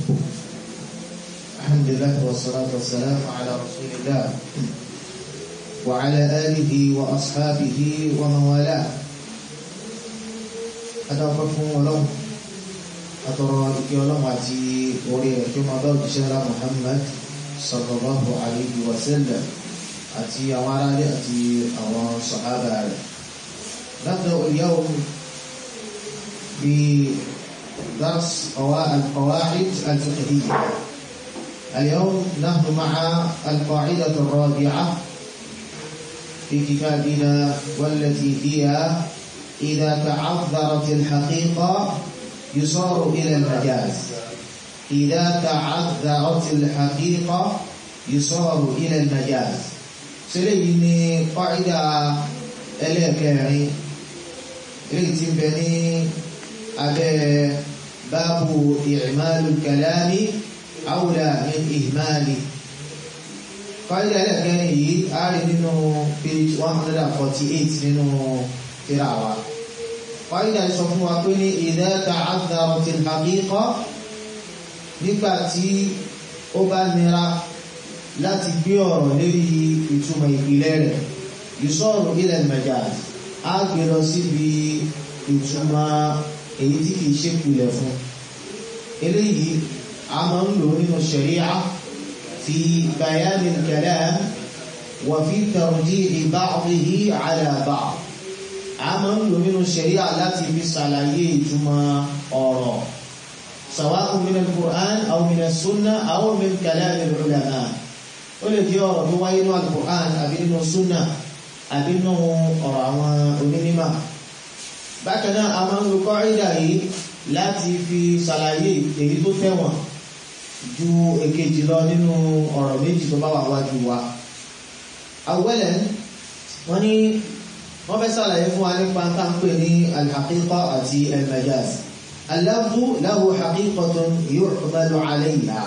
الحمد لله والصلاة والسلام على رسول الله وعلى آله وأصحابه ومن والاه أدعوكم ولو أترى إكيولم واتي أوري كما ضرب شهر محمد صلى الله عليه وسلم أتي أمارا أتي أمار صحابة نبدأ اليوم بدرس القواعد الفقهية اليوم نحن مع القاعدة الرابعة في كتابنا والتي هي إذا تعذرت الحقيقة يصار إلى المجاز إذا تعذرت الحقيقة يصار إلى المجاز سليني قاعدة ẹlẹ́ẹ̀kẹrin èyí tí ń bẹ ní abẹ́ báàbù i'malu kalami awla min ihmali fàídà ẹlẹ́ẹ̀kẹrin yìí a rí nínú page 148 nínú tírà wa fàídà sọ fún wa pé ní idha ta'adharatil haqiqa nígbà tí ó bá nira láti gbé ọ̀rọ̀ lórí ìtumọ̀ ìpìlẹ̀ rẹ̀ yusọ́rù ilẹ̀ majaz á gbé lọ síbi ìtumọ̀ èyí tí kìí ṣe pìlẹ̀ fún eléyìí a máa ń lò nínú ṣẹ̀ríà fi bayanin kalam wà fi tarjihi ba'dihi ala ba'd a máa ń lò nínú ṣẹ̀ríà láti fi ṣàlàyé ìtumọ̀ ọ̀rọ̀ sawa'un min al-Qur'an aw min as-sunnah aw min kalam al-ulama ó lè jẹ́ ọ̀rọ̀ tó wáyé nínú al-Qur'an àbí nínú sunnah àbínú ọ̀rọ̀ àwọn onímọ̀ bákan náà a máa ń lo kọ́rídà yìí láti fi ṣàlàyé èyí tó tẹ̀wọ̀n ju èkejì lọ nínú ọ̀rọ̀ méjì tó bá wà wájú wa awẹ́lẹ̀ wọ́n ní wọ́n fẹ́ ṣàlàyé fún wa nípa tá ń pè ní al-haqiqa àti al-majaz al-lafzu lahu haqiqatun yu'malu 'alayha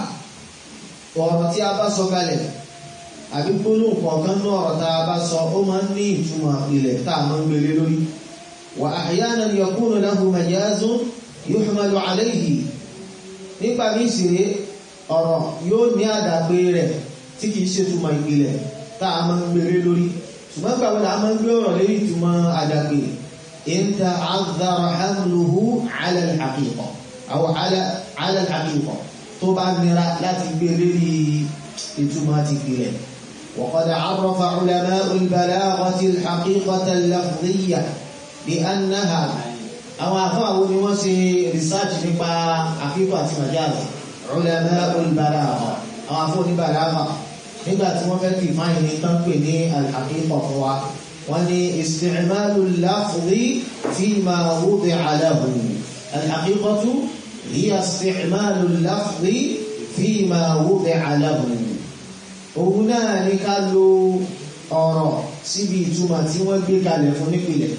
ọ̀rọ̀ tí a bá sọ kalẹ̀ àbí gbólóhùn kọ̀ọ̀kan náà ọ̀rọ̀ tá a bá sọ ó máa ń ní ìtumọ̀ ilẹ̀ tá a máa ń gbélé lórí wà ahyanan yakunu lahu majazun yuhmalu alayhi nípa bí ìṣeré ọ̀rọ̀ yóò ní àdàgbé rẹ̀ tí kìí ṣe túmọ̀ ìpìlẹ̀ tá a máa ń gbélé lórí ṣùgbọ́n gbàgbé la máa ń gbé ọ̀rọ̀ lórí ìtumọ̀ àdàgbé in ta'azzara hamluhu ala al-haqiqa aw ala al-haqiqa tó bá nira láti gbé lórí ìtumọ̀ ti ìpìlẹ̀ وقد عرف علماء البلاغة الحقيقة اللفظية بأنها أو أفاو نوسي رسالة نقا حقيقة مجاز علماء البلاغة أو أفاو البلاغة nígbà tí wọ́n fẹ́ kí fáyìn ní tán pè ní al-haqiqa fún wa wọ́n ní isti'malu al-lafzi fima wudi'a lahu al-haqiqatu hiya isti'malu al-lafzi fima wudi'a lahu òun náà ní ká lo ọ̀rọ̀ síbi ìtumọ̀ tí wọ́n gbé kalẹ̀ fún nípìnlẹ̀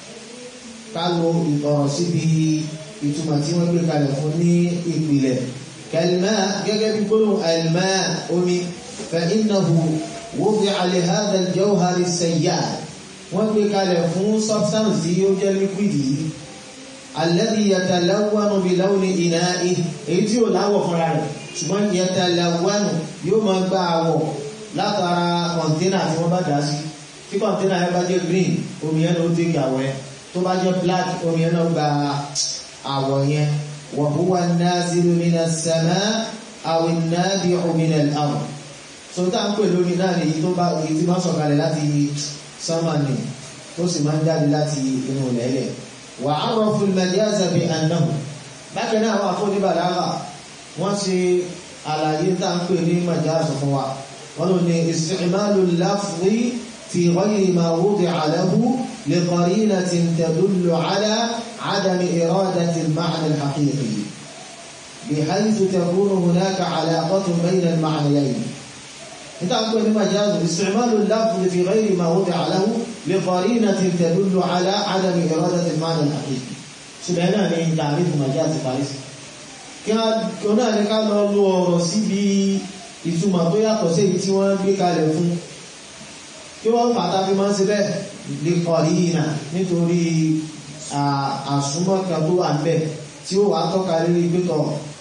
ká lo ọ̀rọ̀ síbi ìtumọ̀ tí wọ́n gbé kalẹ̀ fún ní ìpìlẹ̀ kẹlmẹ́ gẹ́gẹ́ bí gbóhùn ẹlmẹ́ omi fa innahu wudi'a li hadha al-jawhar as-sayyad wọ́n gbé kalẹ̀ fún substance tí ó jẹ́ liquid yìí alladhi yatalawwanu bi lawni ina'ihi èyí tí ó láwọ̀ fúnra rẹ̀ ṣùgbọ́n yatalawwanu yóò máa gba àwọ̀ látara kọ̀ǹtínà tí wọ́n bá dá sí tí kọ̀ǹtínà yẹn bá jẹ́ green omi yẹn ló tẹ́kì àwọ̀ yẹn tó bá jẹ́ black omi yẹn náà gba àwọ̀ yẹn wa huwa an-nazilu mina as-samaa aw an-nabi'u mina al-ard so tá ń pè lórí náà nìyí tó bá èyí tí máa sọ̀kalẹ̀ láti sánmà ni tó sì máa ń jáde láti inú lẹ́lẹ̀ wa 'arrafu al-majaza bi annahu bákan náà àwọn àfọ́níbàlágà wọ́n ṣe àlàyé tá ń pè ní majáàsù fún wa wọ́n lò ní isti'malu al-lafzi fi ghayri ma wudi'a lahu li qarinatin tadullu ala 'adami iradati al-ma'na al-haqiqi bihaythu takunu hunaka 'alaqatun bayna al-ma'nayayn níta ń pè ní majáàsù isti'malu al-lafzi fi ghayri ma wudi'a lahu li qarinatin tadullu ala 'adami iradati al-ma'na al-haqiqi ṣùgbọ́n náà ní tààrífù majáàsù paris kí wọ́n náà ní ká lọ lo ọ̀rọ̀ síbi ìtumọ̀ tó yàtọ̀ sí èyí tí wọ́n gbé kalẹ̀ fún kí wọ́n fàtà fi máa ń ṣe bẹ́ẹ̀ lè kọ̀rí ìnà nítorí àsúnmọ́ kan tó wà ń bẹ̀ tí ó wà tọ́ka lórí pẹ́tọ̀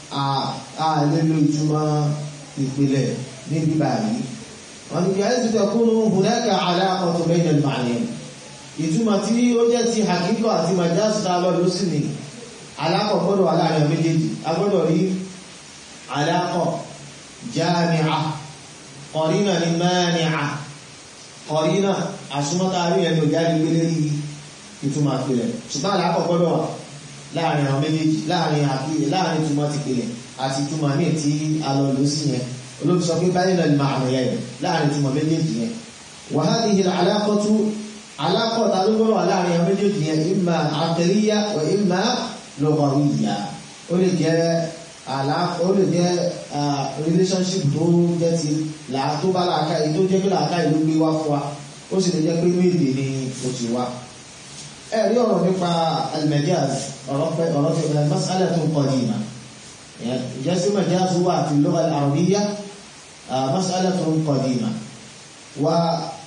àlè lo ìtumọ̀ ìpìlẹ̀ níbi báyìí wọ́n ní bíi àìsí tẹkùnú hunaka aláàkọ̀tù bayna al-ma'nayn ìtumọ̀ tí ó jẹ́ ti hakíkọ̀ àti majáàsì tá a lọ ló sì ní aláàkọ̀ gbọ́dọ̀ wà láàrin méjèèjì a gbọ́dọ̀ rí aláàkọ̀ jáàmìà kọ̀rínà ní mánìà kọ̀rínà àsúmọ́ta rí ẹni ò jáde gbélé yìí ìtumọ̀ àpilẹ̀ ṣùgbọ́n aláàkọ̀ gbọ́dọ̀ wà láàrin àwọn méjèèjì láàrin àpilẹ̀ láàrin ìtumọ̀ ti pilẹ̀ àti ìtumọ̀ míì tí a lọ ló sì yẹn olóbi sọ pé báyìí náà máa yẹn láàrin ìtumọ̀ méjèèjì yẹn wa hadhihi al-alaqatu alákọ̀ọ́ta ló gbọ́dọ̀ wà láàrin àwọn méjèèjì yẹn imma aqliyya wa imma lughawiyya ó lè jẹ́ ó lè jẹ́ relationship tó jẹ́ ti tó bá làákà yìí tó jẹ́ pé làákà yìí ló gbé wá fún wa ó sì lè jẹ́ pé méjì ni ó ti wá. ẹ rí ọ̀rọ̀ nípa al-majaz ọ̀rọ̀ pẹ́ ọ̀rọ̀ tó ẹ̀ mas'alatun qadima ìjẹ́ sí majaz wà fi lugha al-arabiyya mas'alatun qadima wa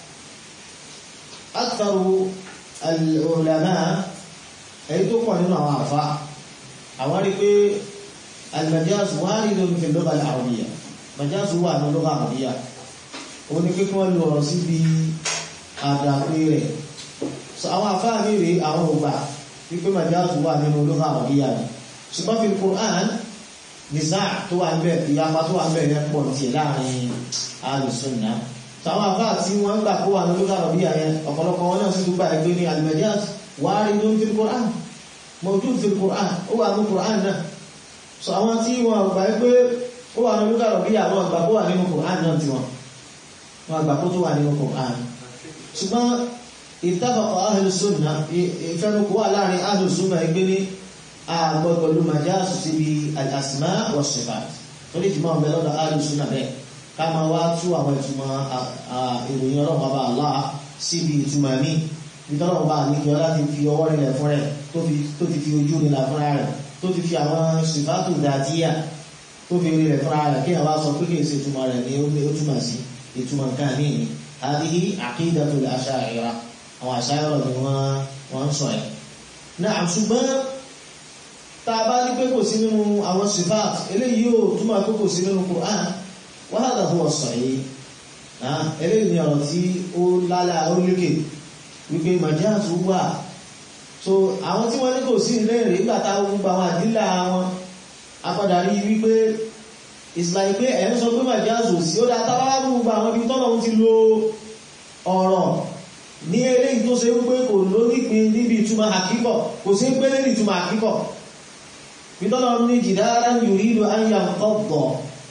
أكثر العلماء أي تقوى لنا عرفاء أولي المجاز وارد في اللغة العربية مجاز هو من اللغة العربية oni pé kí wọ́n lo ọ̀rọ̀ síbi àdàpé rẹ̀ àwọn afáàmì rèé àwọn ògbà wípé majáàzù wà nínú olóhà àwọ̀díyà rẹ̀ ṣùgbọ́n fi Qur'an nìsá tó wà ń bẹ̀ ìyapa tó wà ń bẹ̀ rẹ̀ pọ̀ tiẹ̀ láàrin alùsùnà sàwọn àfáà tí wọ́n gbà kó wà ní olókà rọ̀bí àyẹn ọ̀pọ̀lọpọ̀ wọn náà sì tún gbà ẹgbẹ́ ní al-majaz waridun fil Qur'an mawjud fil Qur'an ó wà ní Qur'an náà so àwọn tí wọ́n gbà pé ó wà ní olókà rọ̀bí àwọn àgbà kó wà nínú Qur'an náà tí wọ́n wọ́n àgbà kó tó wà nínú Qur'an ṣùgbọ́n ittafaqa ahlu sunnah ìfẹ́nukú wà láàrin ahlu sunnah ẹgbẹ́ ní àgbọ̀gbọ̀ ló majaz síbi al-asma' wa sifat torí ìjùmọ̀ ọ̀bẹ lọ́dọ̀ ahlu sunnah bẹ́ẹ̀ ká máa wá tú àwọn ìtumọ̀ ìròyìn ọlọ́run bàbá Allah síbi ìtumọ̀ mi nítorí ọba àníkẹ́ ọlá ti fi ọwọ́ rẹ̀ fún rẹ̀ tó ti fi ojú rẹ̀ fúnra rẹ̀ tó ti fi àwọn sìfátù dàtíyà tó fi rí rẹ̀ fúnra rẹ̀ kí àwọn sọ pé kì í ṣe ìtumọ̀ rẹ̀ ní ó túmọ̀ sí ìtumọ̀ nǹkan ní ní àdìhí aqidatul asha'ira àwọn àṣàyọrọ ni wọ́n ń sọ ẹ̀. náà ṣùgbọ́n tá a bá ní pé kò sí nínú àwọn sìfát eléyìí yóò túmọ̀ pé kò sí nínú Qur'an wàhálà huwa sahih eléyìí ni ọ̀rọ̀ tí ó lálẹ́ ó lékè wípé màjáàtú wà so àwọn tí wọ́n ní kò sí ilé rẹ̀ nígbà táwọn gbogbo àwọn àdílà wọn apádà rí wípé ìsìláì pé ẹ̀ ń sọ pé màjáàtú sí ó dáa tábà gbogbo àwọn ibi tọ́nà ti lo ọ̀rọ̀ ní eléyìí tó ṣe wípé kò lónípin níbi ìtumọ̀ àkíkọ̀ kò sí pé lórí ìtumọ̀ àkíkọ̀ ìtọ́nà ní jìdára yuridu an yanqadda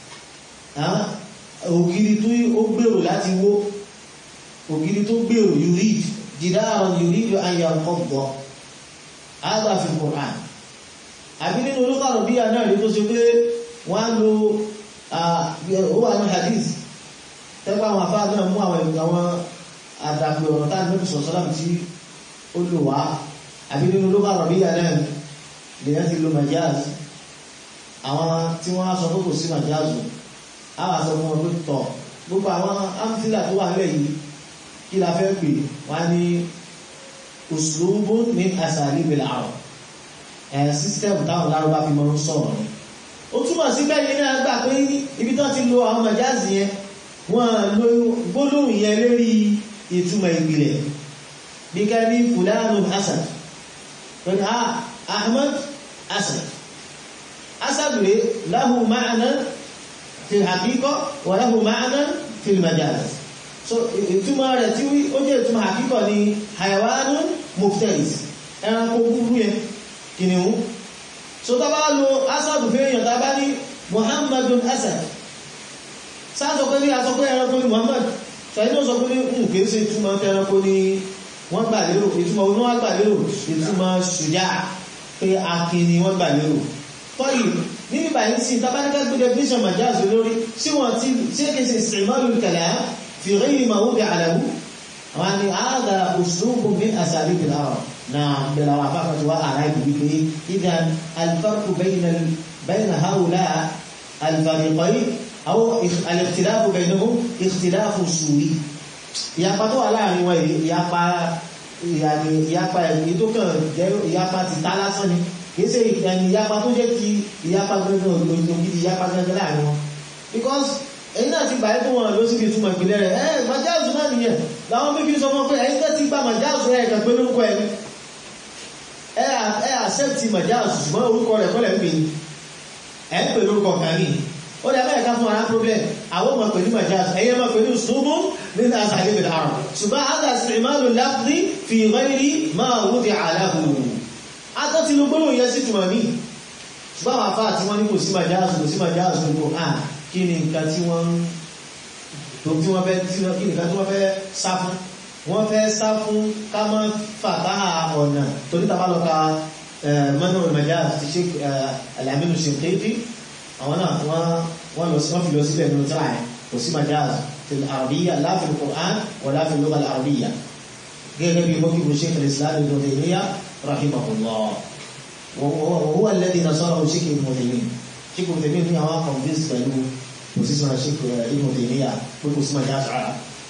ògiri tó ó gbèrò láti wó ògiri tó gbèrò yurid jìdáàrùn yurid ayànkọ́gbọ́ agbàfin Qur'an àbí nínú olókàrọ̀ bí àná rí tó ṣe pé wọ́n lo ó wà ní hadith tẹ́gbà àwọn afá náà mú àwọn àwọn àdàpè ọ̀rọ̀ tá ní sọ̀sọ́lá tí ó lò wá àbí nínú olókàrọ̀ bí àná lèyàn ti lo majaz àwọn tí wọ́n á sọ pé kò sí majaz àwọn àṣọ fún ọdún tọ̀ gbogbo àwọn amtílà tó wà nílẹ̀ yìí kí la fẹ́ pè wá ní òṣùlùbù ní àṣàlì ìbẹ̀lẹ̀ àrùn ẹ̀ sísítẹ́mù táwọn lárúbá fi máa ń sọ̀rọ̀ ni ó túmọ̀ sí bẹ́ẹ̀ ní náà gbà pé ibi tó ti lo àwọn màjáàzì yẹn wọ́n lo gbólóhùn yẹn lórí ìtumọ̀ ìpìlẹ̀ bí ká ní fulanu asad pẹ̀lú ahmad asad asad rẹ̀ lahu ma'ana fi hakíkọ́ wàláhù máàná fi majaz so ìtumọ̀ rẹ̀ tí ó jẹ́ ìtumọ̀ hakíkọ́ ni hayawanun muftaris ẹranko búburú yẹn kìnìún so tàbá lo asad fèèyàn tàbá ní muhammadun asad sáàsọ pé ní asọ pé ẹranko ni muhammad ṣàyí náà sọ pé ní ń kìí ṣe ìtumọ̀ ẹranko ni wọ́n gbà lérò ìtumọ̀ oní wọ́n gbà lérò ìtumọ̀ ṣùjá pé akin ni wọ́n gbà lérò tọ́yì níbi báyìí sí tabaníkà gbé definition majáàzù lórí sí wọn tí tí é kèsì ìsìnmọ́lù kalam fi ghayri mawdi' alahu àwọn ni àádà uslubun min asalib al-arab na bẹ̀rẹ̀ àwọn afáfà tí wọ́n ara ìbí pé idan al-farqu bayna hawla al-fariqayn aw al-ikhtilafu baynahum ikhtilafu suri ìyapa tó wà láàrin wọn ìyapa ìyapa èyí tó kàn jẹ́ ìyapa ti tá lásán ni kìí ṣe ìyapa tó jẹ́ ti ìyapa gbẹ́gbẹ́ òjò gidi ìyapa gbẹ́gbẹ́ láàrin wọn because ẹ̀yin náà ti gbà ẹ́ tó wọn lọ síbi ìtumọ̀ ìpìlẹ̀ rẹ̀ ẹ́ majáàzù náà nìyẹn làwọn méjì sọ fún pé ẹ̀yin tẹ́ ti gba majáàzù ẹ̀ kàn pé lórúkọ ẹ̀ ẹ̀ accept majáàzù ṣùgbọ́n orúkọ rẹ̀ kọ́lẹ̀ ń pè ní ẹ̀ ń pè lórúkọ kan ní ó dẹ̀ báyìí ká fún ara problem àwọn ọmọ pẹ̀lú majáàzù ẹ̀yẹ máa pẹ̀lú ṣubú nínú àṣàlẹ̀ bẹ̀rẹ̀ àrùn ṣùgbọ́n àgbà ìsìnmáàlù láfí fi ghairi máa wúdi àláhù atọ́ ti lo gbólóhùn yẹn sí tùmọ̀ mí ṣùgbọ́n àwọn afá àti wọ́n ní kò sí majáàzù kò sí majáàzù gbogbo à kí ni nǹkan tí wọ́n tó tí wọ́n fẹ́ tí wọ́n kí ni nǹkan tí wọ́n fẹ́ sá fún wọ́n fẹ́ sá fún ká má fàtà ọ̀nà torí tàbá lọ ka mọ́nà majáàzù ti ṣe Al-Aminu Shinqiti àwọn náà wọ́n lọ sí wọ́n fi lọ sílẹ̀ nínú tíra ẹ̀ kò sí majáàzù في العربية لا في القرآن ولا في اللغة العربية غير بموكب شيخ الإسلام ابن تيمية رحمه الله وهو, وهو الذي نصره شيخ ابن تيمية شيخ ابن تيمية هو قنبيس بلو وسيسمى شيخ ابن تيمية وكسمى جاسع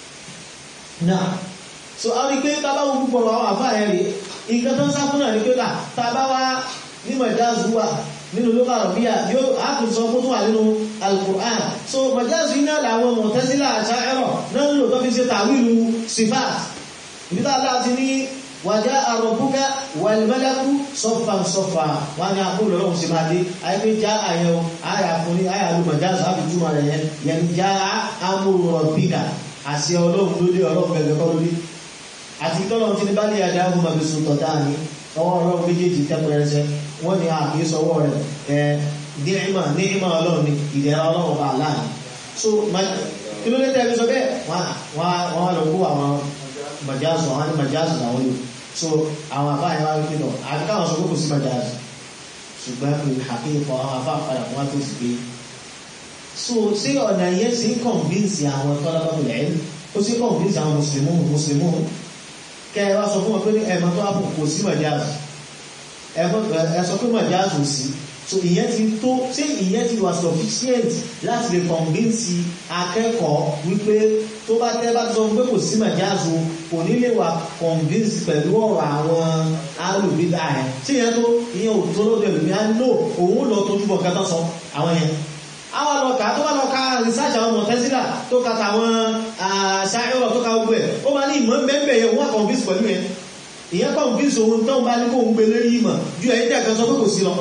نعم so a rí pé tábà wo púpọ̀ àwọn àfáà ẹ̀ rí nǹkan tó ń sá fún náà ní pé tábà wá ní mọ̀jáàzù wà nínú ló bára bí i yóò ápùsọ kó tún wà nínú al-Qur'an so majáàzù iná làwọn Mu'tazila Asha'ira náà lò tó fi ṣe tàwílù sifat ìbítà láti ní wàjá rabbuka wal malaku saffan saffa wà ní àkóòlò ọlọ́run sí máa dé ayébé já àyẹ̀wò àyà fún ní àyà ló majáàzù àfi túmọ̀ rẹ̀ yẹn yẹn já amru rabbika àṣẹ ọlọ́run lórí ọlọ́run gẹ̀gẹ̀ kọ́ lórí àti tọ́lọ́run ti ní bá lè àdá ọmọ màbí sùn tọ̀dá ni ọwọ́ ọlọ́run méjèèjì tẹ́pẹ̀rẹsẹ wọ́n ní àkíyí sọwọ́ rẹ̀ ẹ̀ díẹ̀mà ní ìmọ̀ ọlọ́run ní ìdẹ̀ra ọlọ́run bá láàrin so kí ló lé tẹ́lẹ̀ sọ bẹ́ẹ̀ wọ́n lọ kó àwọn majáàsù àwọn ní majáàsù làwọn lò so àwọn àbá yẹn wá wípé lọ àti káwọn sọ pé kò sí majáàsù ṣùgbọ́n pé àkíyí kọ àwọn àbá padà wọ́n tó sì pé so ṣé ọ̀nà yẹn ṣe ń kọ̀ǹbíǹsì àwọn tọ́lá bá bẹ̀rẹ̀ ẹ̀ ó ṣe ń kọ̀ǹbíǹsì àwọn mùsùlùmí mùsùlùmí kẹ́ ẹ wá sọ fún wọn pé ẹ̀mọ́ tó wá kò sí majáàsù ẹ sọ pé majáàzù sí so ìyẹn ti tó ṣé ìyẹn ti wà sufficient láti lè convince akẹ́kọ̀ọ́ wípé tó bá tẹ́ bá sọ pé kò sí majáàzù kò ní lè wà convince pẹ̀lú ọ̀rọ̀ àwọn alùbídà ẹ̀ ṣé ìyẹn tó ìyẹn ò tó lóde ẹ̀lùmí á lò òun lọ tó túbọ̀ kẹta sọ àwọn yẹn àwọn lọ́ka tó bá lọ́ka research àwọn Mu'tazila tó ka tàwọn Asha'ira tó ka gbogbo ẹ̀ ó máa ní ìmọ̀ bẹ́ẹ̀ yẹn wọ́n convince pẹ̀lú yẹn ìyẹn kọ́ bí ìṣòwò tó ń bá ní kó ń gbé lérí ìmọ̀ ju ẹ̀yìn tẹ́ẹ̀kan sọ pé kò sí lọ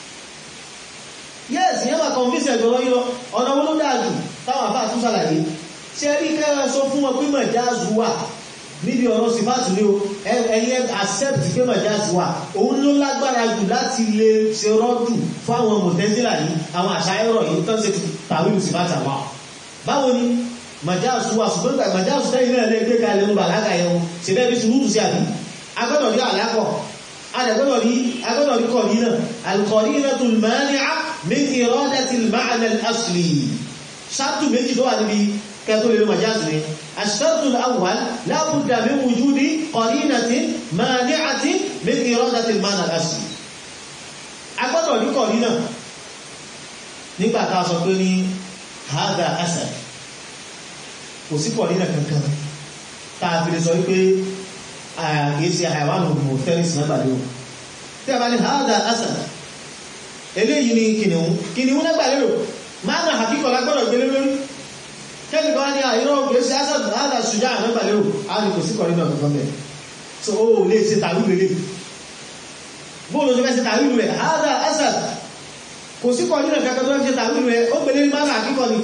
yes ìyẹn máa kọ̀nfíṣẹ̀ ìjọba yílọ ọ̀nà owó ló dáàjù táwọn àbá tún ṣàlàyé ṣe rí kẹ́rẹ́ sọ fún wọn pé mọ̀jáàzù wà níbi ọ̀rọ̀ sífàtù ní o ẹ̀yẹ accept pé mọ̀jáàzù wà òun ló lágbára jù láti lè ṣe rọ́dù fún àwọn Mu'tazila yìí àwọn àṣàyẹ̀rọ̀ yìí tó ń ṣe tàwílù sífàtù àwọn báwo ni mọ̀jáàzù wà ṣùgbọ́n mọ̀jáàzù tẹ́yìn náà lè gbé kalẹ̀ ń bàlágà yẹn ṣe bẹ́ẹ̀ bí sùúrù sí àbí agbọ́dọ̀ rí àlápọ̀ agbọ́dọ̀ rí agbọ́dọ̀ rí kọ̀dínà al-qarinatul mani'a min iradatil ma'na al-asli ṣáàtù méjì tó wà níbi kẹtó lè majáàzù ní ash-shartul awwal la budda min wujudi qarinatin mani'atin min iradatil ma'na al-asli agbọ́dọ̀ rí kọ̀dínà nígbà tá a sọ pé ní hadha asad kò sí kọ̀dínà kankan tá a fi lè sọ wípé àgbésí àìwánù mọ̀tẹ́rìsì náà gbàlẹ́ o tí a bá ní hádà asad eléyìí ni kìnìún kìnìún náà gbàlẹ́ o máa nà àkíkọ̀ lágbọ́dọ̀ gbélé lórí kẹ́lì kan ní àìrọ̀ gbèsè asad hádà ṣùjá náà gbàlẹ́ o a ní kò sí kọ̀rí náà kankan bẹ̀ so ó lè ṣe tàwílù rẹ̀ bóòlù tó fẹ́ ṣe tàwílù rẹ̀ hádà asad kò sí kọ̀rí náà kankan tó fẹ́ ṣe tàwílù rẹ̀ ó gbélé máa nà àkíkọ̀ ni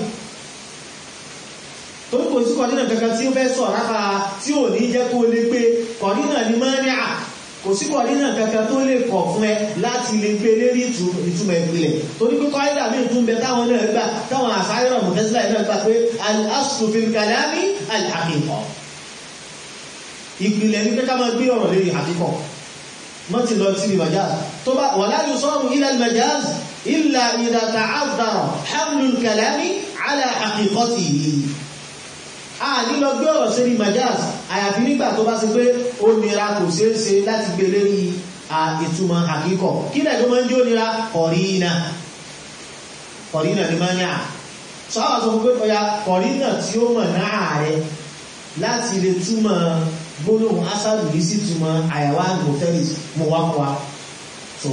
torí kò sí kọ̀dínà kankan tí ó fẹ́ sọ rápa tí ò ní jẹ́ kó lè pé kọ̀dínà ní mọ́níà kò sí kọ̀dínà kankan tó lè kọ̀ fún ẹ láti lè gbé lérí ìtumọ̀ ìpìlẹ̀ torí pé kọ́ídà míì tún bẹ táwọn náà gbà táwọn àsáyọ̀rọ̀ Mu'tazila náà gbà pé al-aslu fil kalami al-haqiqa ìpìlẹ̀ ní pé ká máa gbé ọ̀rọ̀ lérí àkíkọ̀ mọ́ ti lọ sí majaz tó bá wala yusaru ila al-majaz illa idha ta'azzara hamlu al-kalami ala haqiqatihi a nílọ gbé ọ̀rọ̀ sí ní majaz àyàfi nígbà tó bá sí pé ó nira kò ṣeé ṣe láti gbé lérí ìtumọ̀ àkíkọ̀ kí lẹ̀ tó máa ń jó nira kọ̀rínà kọ̀rínà ní máa ń yà sọ́wọ́ sọ pé ọya kọ̀rínà tí ó mọ̀ náà rẹ láti lè túmọ̀ gbólóhùn asádù yìí sí túmọ̀ àyàwá mọ̀tẹ́lìs mọ̀ wá fún wa so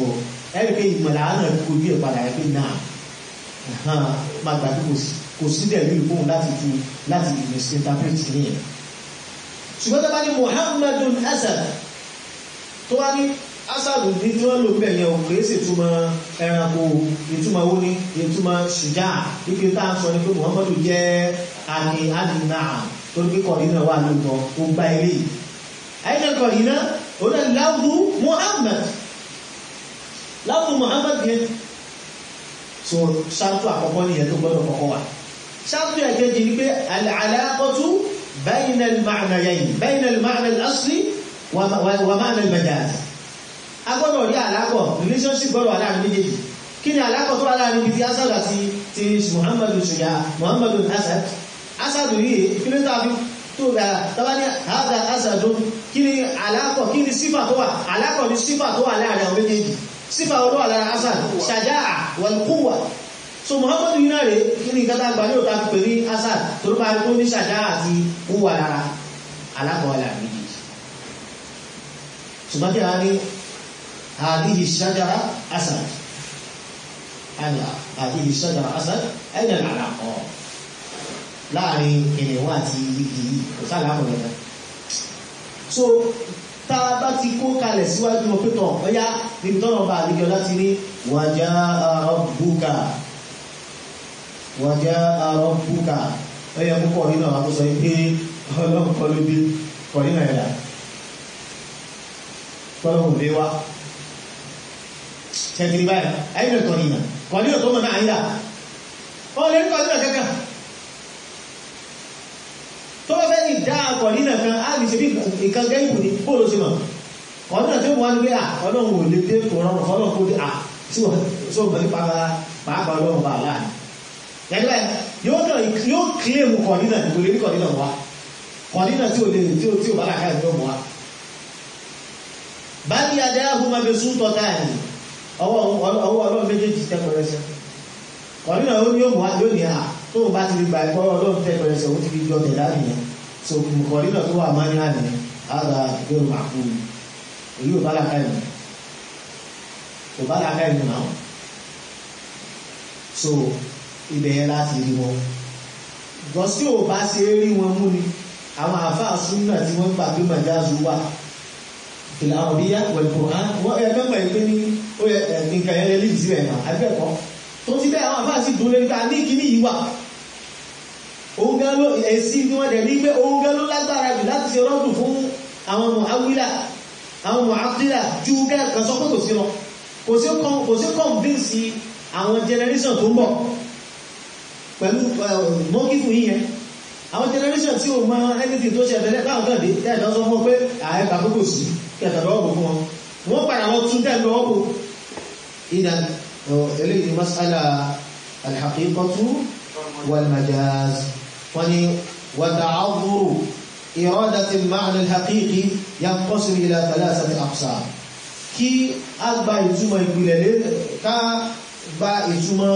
ẹ̀rí pé ìmọ̀lá náà kojú ẹ̀ padà ẹ̀ pé náà máa gbà pé kò sí dẹ̀ lórí fóun láti tu láti misinterpret ní ẹ̀. ṣùgbọ́n tó bá ní muhammadun asad tó wá ní asad ní tí wọ́n lò bẹ̀ yẹn ò kìí ṣe ìtumọ̀ ẹranko ìtumọ̀ wo ni ìtumọ̀ ṣùjá ike tá à ń sọ ni pé muhammadu jẹ́ àní àdínà torí pé kọ̀ọ̀dínà wà lóòótọ́ ó gbá ilé àyínà kọ̀ọ̀dínà ó náà láwùú muhammad láwùú muhammad yẹn so ṣáàtú àkọ́kọ́ ní ẹ̀tọ́ gbọ́dọ̀ kọ́kọ́ wà ṣáàtú ẹ̀kẹ́jì ní pé al-alaqatu bayna al-ma'nayayn bayna al-ma'na al-asli wa ma'na al-majaz a gbọ́dọ̀ rí àlákọ̀ relationship gbọ́dọ̀ wà láàrin méjèèjì kí ni àlákọ̀ tó wà láàrin ibi tí asad àti ti muhammadu ṣùgbà muhammadu asad asad rí kí ló tàbí tó gbà tàbá ní àádá asad kí ni àlákọ̀ kí ni sífà tó wà àlákọ̀ ni sífà tó wà láàrin àwọn méjèèjì sífà olú àlára asad ṣàjáà wal-quwwa so muhammadu yìí náà rẹ̀ kí ni ìkátà gbà ní òta pè ní asad tó bá tó ní ṣàjáà àti quwwa lára alákọ̀ọ́lá méjèèjì ṣùgbọ́n kí a ní hadihi ṣájára asad ana hadihi ṣájára asad ẹ̀yẹ àlàkọ̀ láàrin kìnìún àti igi kò sáà láàkọ̀ lẹ́gbẹ̀ẹ́ so tá a bá ti kó kalẹ̀ síwájú wọn pẹ́tọ̀ ọ̀yá níbi tọ́nà bá àdíjọ láti ní wàjá rabbuka wàjá rabbuka ẹyẹ púpọ̀ nínú àwọn tó sọ pé ọlọ́run kọ́ ló bí kọ̀ nínú ẹ̀dà tọ́lọ́run lé wá ṣẹ́kiri báyìí ayé kọ̀ nínú kọ̀ nínú tó mọ̀ náà ayé dà ọ lè kọ̀ nínú kankan tó bá fẹ́ ní ìdá akọ̀ nínú kan á lè ṣe bí nǹkan gẹ́gùn ní bóòlù sí mọ̀ ọdún àti wọn gbé à ọlọ́run ò lè dé kò rọrùn fọlọ́run kó dé à tí wọ́n tó bẹ̀rẹ̀ pàápàá pàápàá ọlọ́run bá láàrin yàgbẹ́ yóò kàn yóò kílèmù kọ̀dínà kò lè rí kọ̀dínà wá kọ̀dínà tí ò lè tí ò tí ò bá làkà ìlú ọmọ wa. báyìí adé ahùnmá bẹ sún tọ́ta ẹ̀ ọwọ́ ọwọ́ ọlọ́run méjèèjì tẹ́ pẹrẹsẹ kọ̀dínà ó ní òmùwá yóò ní à tó o bá ti rí gbà ẹ̀kọ́ ọlọ́run tẹ́ pẹrẹsẹ ó ti fi jọ tẹ̀ láàrin yẹn so kọ̀dínà tó wà máa ní àná àgbà ìgbéró màkúrú èyí ò bá làkà ìlú kò bá làkà ìlú náà so ibẹ̀ yẹn láti rí wọn gọ́sí ò bá ṣe rí wọn mú ni àwọn àfáà súnmọ́ tí wọ́n gbà pé màjáàzù wà ìlà ọ̀díyà wẹ̀lùkù hàn wọ́n ẹ̀ mẹ́mọ̀ ẹ̀ pé ní ó yẹ nǹkan yẹn lè sí ẹ̀ náà abẹ́ẹ̀kọ́ tó ti bẹ́ẹ̀ àwọn àfáà sì dúró nípa ní kíní yìí wà òun gan ló èsì tí wọ́n dẹ̀ ní pé òun gan ló lágbára jù láti ṣe rọ́dùn fún àwọn mu'awila àwọn mu'attila ju kẹ́ẹ̀kan sọ pé kò sí lọ kò sí convince àwọn generation tó ń bọ̀ pẹ̀lú mọ́kífù yíyẹn àwọn generation tí o mọ anything tó ṣe ẹ̀fẹ́lẹ́ káwọn kan dé tẹ́ẹ̀dọ́ sọ fún pé ààrẹ kàkókò sí kẹtàlọ́ ọ̀bọ̀ fún wọn wọ́n padà lọ tún tẹ́ẹ̀lọ́ ọ̀bọ̀ ìdá eléyìí ni masala alhaqiqatu wal majaz wọ́n ni wa ta'adhuru iradati al-ma'na al-haqiqi yanqasim ila thalathati aqsam kí a gba ìtumọ̀ ìpìlẹ̀ ká gba ìtumọ̀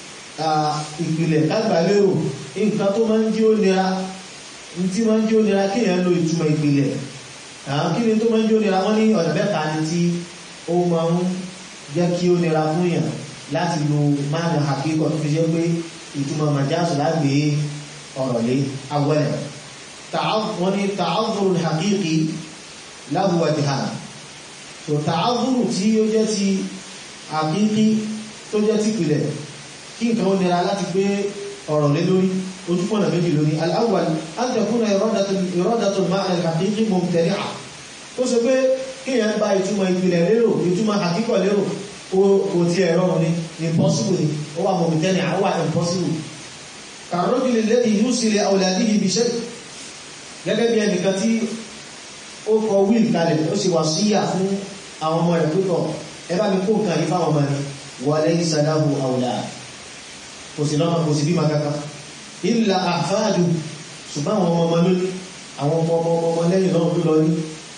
ìpìlẹ̀ lágbàlérò nǹkan tó máa ń jí ó nira tí máa ń jí ó nira kí èèyàn lo ìtumọ̀ ìpìlẹ̀ kí ni tó máa ń jí ó nira wọ́n ní ọ̀nà mẹ́ta ni tí ó máa ń jẹ́ kí ó nira fún yàn láti lo máàlù àkíkọ̀ tó fi jẹ́ pé ìtumọ̀ màjáàsù lágbè ọ̀rọ̀ lé awẹ́lẹ̀ wọ́n ní ta'adhuru haqiqi lahu wajhan so ta'adhuru tí ó jẹ́ ti haqiqi tó jẹ́ ti ìpìlẹ̀ kí nǹkan ó nira láti gbé ọ̀rọ̀ lé lórí ojúpọ̀nà méjì lórí al-awwal an takuna iradatu al-ma'na al-haqiqi mumtani'a ó sọ pé kíyàn bá ìtumọ̀ ìpìlẹ̀ lérò ìtumọ̀ àkíkọ̀ lérò kò tí ẹ̀rọ ní impossible ni ó wà mumtani'a ó wà impossible ka-rajuli alladhi yusi li awladihi bi shay' gẹ́gẹ́ bí ẹnìkan tí ó kọ wíìlì kalẹ̀ ó sì wà síyà fún àwọn ọmọ rẹ̀ pípọ̀ ẹ bá mi kó nǹkan yìí fáwọn ọmọ rẹ̀ wa laysa lahu awlad kò sí lọ́mọ kò sí bí makaka illa àfáàdù ṣùgbọ́n àwọn ọmọ ọmọ lórí àwọn ọmọ ọmọ ọmọ lẹ́yìn náà ló lọ ní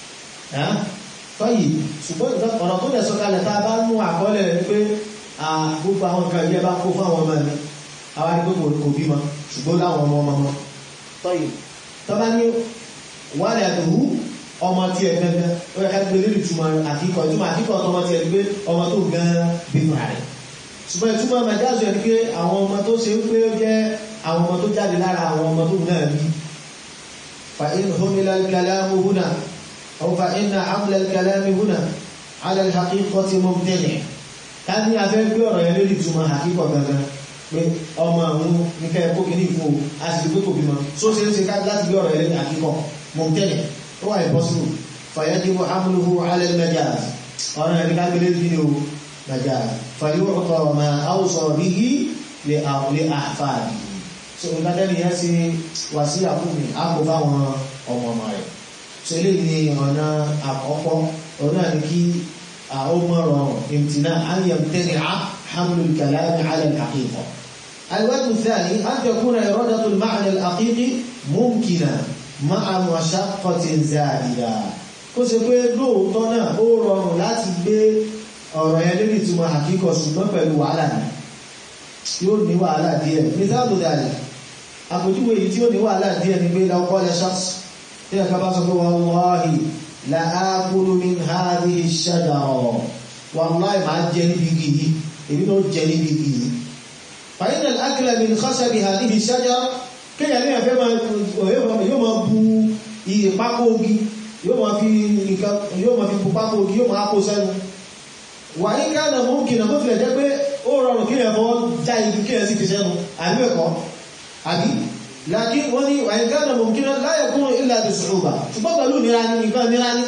fọ́yì ṣùgbọ́n ọ̀nà tó lẹ̀ sọ́kalẹ̀ tá a bá mú àkọọ́lẹ̀ rẹ̀ pé gbogbo àwọn nǹkan ìjẹ́ bá kó fáwọn ọmọ mi àwọn ní gbogbo kò bímọ ṣùgbọ́n láwọn ọmọ ọmọ fọ́yì tó bá ní wàlẹ̀ àdùhù ọmọ tí ẹ gangan ó yẹ ká gbé lórí ìtumọ̀ àkíkọ̀ ìtumọ̀ àkíkọ̀ ọmọ tí ẹ gbé ọmọ tó gan bínú rẹ̀ ṣùgbọ́n ìtumọ̀ mẹ́jáàzù ẹni pé àwọn ọmọ tó ṣe ń pé ó jẹ́ àwọn ọmọ tó jáde lára àwọn ọmọ tó náà bí fa in humila al-kalamu huna aw fa inna hamla al-kalami huna ala al-haqiqati mumtani' ká ní afẹ́ gbé ọ̀rọ̀ yẹn lórí ìtumọ̀ àkíkọ̀ gangan pé ọmọ àwọn nìkẹ́ ẹ̀kọ́ kìíní ìfò àṣìlú kò bímọ tó ṣe ń ṣe ká láti gbé ọ̀rọ̀ yẹn lórí àkíkọ̀ mumtani' ó wà impossible fa yajibu hamluhu ala al-majaz ọ̀rọ̀ yẹn ní ká gbé lórí o majaz fàyọ̀kọ̀ ma áwùsọ̀ bí i lè àfààdì so ìgbàdẹ́ni yẹn sí wà sí àkúmi àpò fáwọn ọmọ ọmọ rẹ̀ so ilé ni ọ̀nà àkọ́kọ́ ọ̀nà ní kí àwọmọ̀rọ̀ ìmtìnà àyẹ̀mtẹ́ni حمل الكلام على الحقيقة الوجه الثاني أن تكون إرادة المعنى الحقيقي ممكنة مع مشقة زائدة kó ṣe pé lóòótọ́ náà ó rọrùn láti gbé ọ̀rọ̀ yẹn lórí ìtumọ̀ àkíkọ̀ ṣùgbọ́n pẹ̀lú wàhálà ní yóò ní wàhálà díẹ̀ mítàlù dàrí àpòjúwò èyí tí ó ní wàhálà díẹ̀ ní pé lọ́kọ́ lẹ ṣáàsì tí ẹ̀ka bá sọ pé wallahi la akulu min hadhihi ash-shajara wallahi máa jẹ níbi igi yìí èmi náà jẹ níbi igi yìí fa inna al-akla min khasabi hadhihi ash-shajara kéèyàn ní ẹ̀fẹ́ yóò máa bu iye pákó ogi yóò máa fi nǹkan yóò máa fi bu pákó ogi yóò máa kó sẹ́nu wà ní káàdà mú kìnnà tó tilẹ̀ jẹ́ pé ó rọrùn kí ẹ̀fọ́ já ibi kí ẹ̀ sì fi sẹ́nu àbí ẹ̀kọ́ àbí lákí wọ́n ní wà ní káàdà mú kìnnà láyẹ̀ kún ilẹ̀ àti ṣùgbà ṣùgbọ́n pẹ̀lú nira ní nǹkan nira ní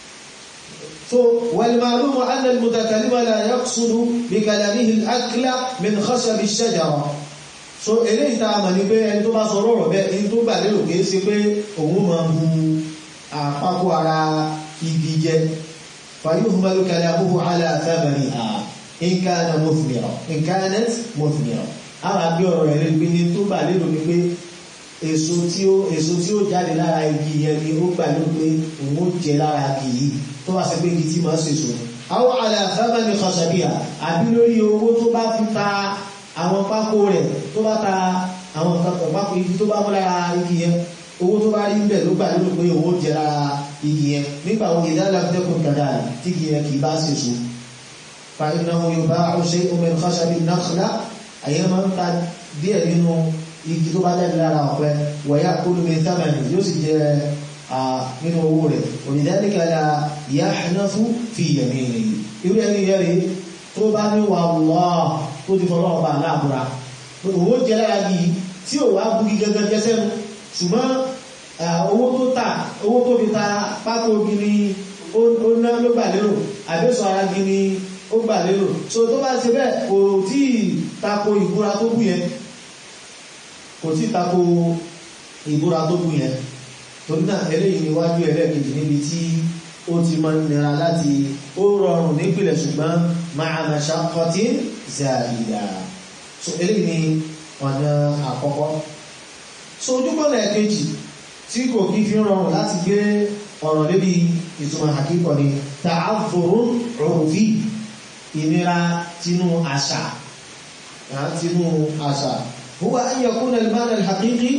so والمعلوم أن المتكلم لا يقصد بكلامه الأكل من خشب الشجرة so eléyìí tá a mọ̀ ní pé ẹni tó bá sọ rọ̀rọ̀ bẹ́ẹ̀ ẹni tó gbà lérò kìí ṣe pé òun máa bu àpapọ̀ ara igi jẹ فيهمل كلامه على ثمرها إن كان مثمرا إن كانت مثمرا ara bí ọ̀rọ̀ rẹ̀ lè gbé ní tó gbà lérò ní pé èso tí ó èso tí ó jáde lára igi yẹn ni ó gbà lérò pé òun ó jẹ lára igi yìí tó wá sí pé igi tí máa ń sèso àwọn على ثمن خشبها àbí lórí owó tó bá fi ta àwọn pákó rẹ̀ tó bá ta àwọn nǹkan kan pákó igi tó bá mú lára igi yẹn owó tó bá rí ń bẹ̀ ló gbà lérò pé òun ó jẹ lára igi yẹn nígbà wo ìdálà tẹ́kùn kàdà tí igi yẹn kì í bá ṣe so fa innahu yuba'u shay'un min khashabi an-nakhla àyẹ́ máa ń ta díẹ̀ nínú igi tó bá jáde lára ọ̀pẹ wa ya'kulu min thamani yóò sì jẹ nínú owó rẹ̀ walidhalika la yahnafu fi yaminihi irú ẹni yẹn rí tó bá ní wallah tó ti fọlọ́ ọba aláàbúra owó jẹ lára igi tí ò wá bugi gẹ́gẹ́ jẹ́sẹ́nu ṣùgbọ́n owó tó tà owó tó fi ta pákó gini ó ná ló gbà lérò àbẹ́sọ̀ ara gini ó gbà lérò so tó bá ṣe bẹ́ẹ̀ kò tí tako ìbúra tó bù yẹn kò tí tako ìbúra tó bù yẹn torí náà eléyìí níwájú ẹlẹ́ẹ̀kejì níbi tí ó ti máa ń nira láti ó rọrùn nípìnlẹ̀ ṣùgbọ́n ma'a mashaqqatin za'ida so eléyìí ni ọ̀nà àkọ́kọ́ so ojúbọ̀nà ẹ̀kejì tí kò kí fi rọrùn láti gbé ọ̀rọ̀ lébi ìtumọ̀ àkíkọ̀ ni ta'azzurun urfi ìnira tinú àṣà tinú àṣà huwa an yakuna al-ma'na al-haqiqi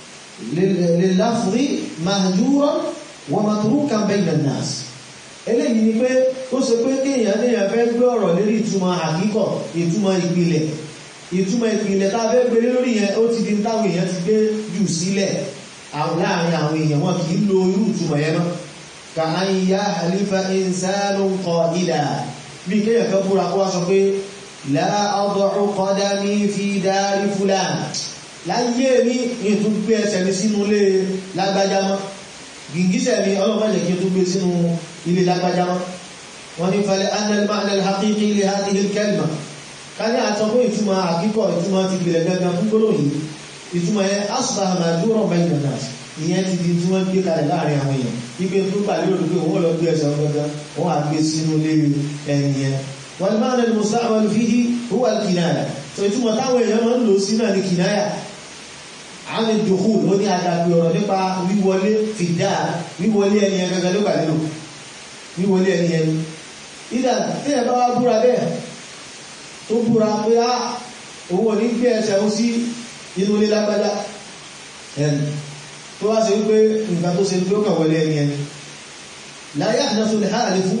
lil-lafzi mahjuran wa matrukan bayna an-nas eléyìí ni pé ó ṣe pé kéèyàn léèyàn fẹ́ gbé ọ̀rọ̀ lérí ìtumọ̀ àkíkọ̀ ìtumọ̀ ìpìlẹ̀ ìtumọ̀ ìpìlẹ̀ tá a fẹ́ gbé lórí yẹn ó ti di táwọn èèyàn ti gbé jù sílẹ̀ láàrin àwọn èèyàn wọn kì í lo irú ìtumọ̀ yẹn náà ka an yá halifa insanu qa'ila bí kéèyàn kan búra kó wá sọ pé la ad'u qadami fi dari fulan láyé mi ní tún gbé ẹsẹ̀ mi sínú ilé lágbájá mọ́ gìngísẹ̀ mi ọlọ́mọdé kí n tún gbé sínú ilé lágbájá mọ́ wọ́n ní falẹ̀ anna al-ma'na al-haqiqi li hadhihi al-kalima ká ní àtọ́kọ́ ìtumọ̀ àkíkọ̀ ìtumọ̀ ti gbìlẹ̀ gangan fún gbólóhùn yìí ìtumọ̀ yẹn asùpàá màdúrọ̀ bẹ́ẹ̀ nàná ìyẹn ti di tí wọ́n gbé kalẹ̀ láàrin àwọn èèyàn ipe tó gbà lérò pé òun lọ gbé ẹsẹ̀ ọgbọ́gbọ́ wọ́n á gbé sínú lé ẹni yẹn wọ́n ní máa ń lẹ́nu musta'mal fihi huwa al-kinaya tó ìtumọ̀ táwọn èèyàn máa ń lò sí náà ní kinaya àwọn ìdòkú ló ní adàgbé ọ̀rọ̀ nípa wíwọlé fìdá wíwọlé ẹni yẹn gẹ́gẹ́ ló gbà lérò wíwọlé ẹni yẹn ìdá tí ẹ bá wá búra bẹ́ẹ̀ tó búra pé á òun ò ní gbé ẹsẹ̀ ó sí inú ilé lágbájá ẹni tó wá ṣe wípé nǹkan tó ṣe ló kàn wọlé ẹni ẹni la yahdathu al-halifu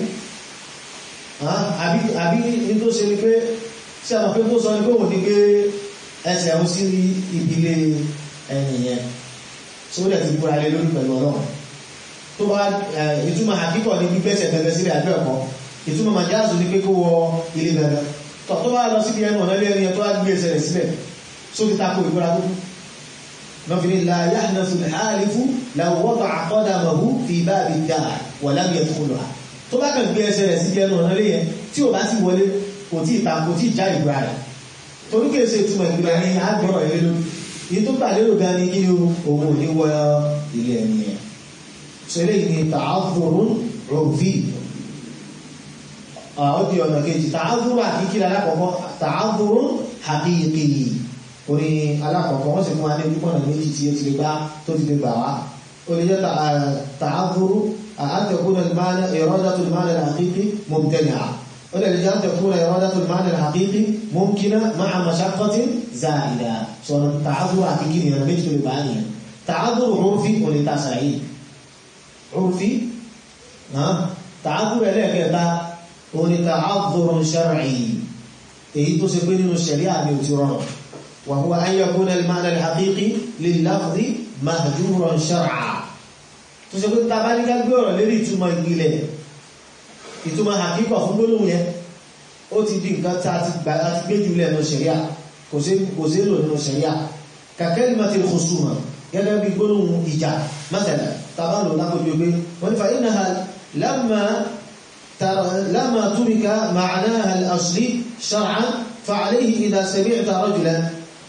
àbí ní tó ṣe ní pé sí àwọn pé tó sọ ní pé wọ́n ní pé ẹsẹ̀ ń sí ìbílé ẹ̀yìn yẹn tó dẹ̀ ti búra lé lórí pẹ̀lú ọlọ́run tó bá ìtumọ̀ àkíkọ̀ ní gbígbẹ́sẹ̀ gẹ́gẹ́ sílẹ̀ àbẹ́ ẹ̀kọ́ ìtumọ̀ màjáàzù ní pé kó wọ ilé gẹ́gẹ́ tọ̀ tó bá lọ síbi ẹnu ọ̀nà ilé ẹni tó wá gbé ẹsẹ̀ rẹ̀ sílẹ̀ só ti tako ìbúra tó kú lọ́fi ní la yahdathu al-halifu law wada'a qadamahu fi babi ad-dar wa lam yadkhulha tó bá kàn gbé ẹsẹ̀ rẹ̀ síbi ẹnu ọ̀nà ilé yẹn tí ò bá sì wọlé kò tí ì ta kò tí ì já ìbúra rẹ̀ torí kìí ṣe ìtumọ̀ ìgbìmọ̀ ní àgbọ̀rọ̀ ilé lórí èyí tó gbà lérò gan ni kí ni òun ò ní wọ ilé ẹni yẹn so eléyìí ni ta'adhurun 'urfi ó di ọ̀nà kejì ta'adhurun àkíkí alákọ̀ọ́kọ́ ta'adhurun haqiqi orí alákọ̀ọ́kọ́ wọ́n sì fún wa ní púpọ̀ náà méjì tí ó ti lè gbá tó ti lè gbà wá ó lè jẹ́ ta'adhurun an takuna al-ma'na iradatu al-ma'na al-haqiqi mubtadi'a ولذلك أن تكون إرادة المعنى الحقيقي ممكنة مع مشقة زائدة صار تعذر حقيقي أنا بيجي بالبانية تعذر عرفي ولتسعيد عرفي ها تعذر إليك يتا ولتعذر شرعي èyí tó ṣe pé nínú ṣẹ̀ríà ni ò ti rọrùn وهو أن يكون المعنى الحقيقي لللفظ مهجورا شرعا tó ṣe pé tabaníká gbé ọ̀rọ̀ lérí ìtumọ̀ ìpìlẹ̀ ìtumọ̀ àkíkọ̀ fún gbólóhùn yẹn ó ti di nǹkan tí a ti gbà láti gbé jù lẹ́nu ṣẹ̀ríà kò sí lò nínú ṣẹ̀ríà kàkẹ́lìmọ̀tì khusuma gẹ́gẹ́ bí gbólóhùn ìjà mẹ́tẹ̀lẹ̀ tàbá lò lápòjú pé wọ́n ní fa innaha lamma turika ma'naha al-asli shar'an fa'alayhi idha sami'ta rajulan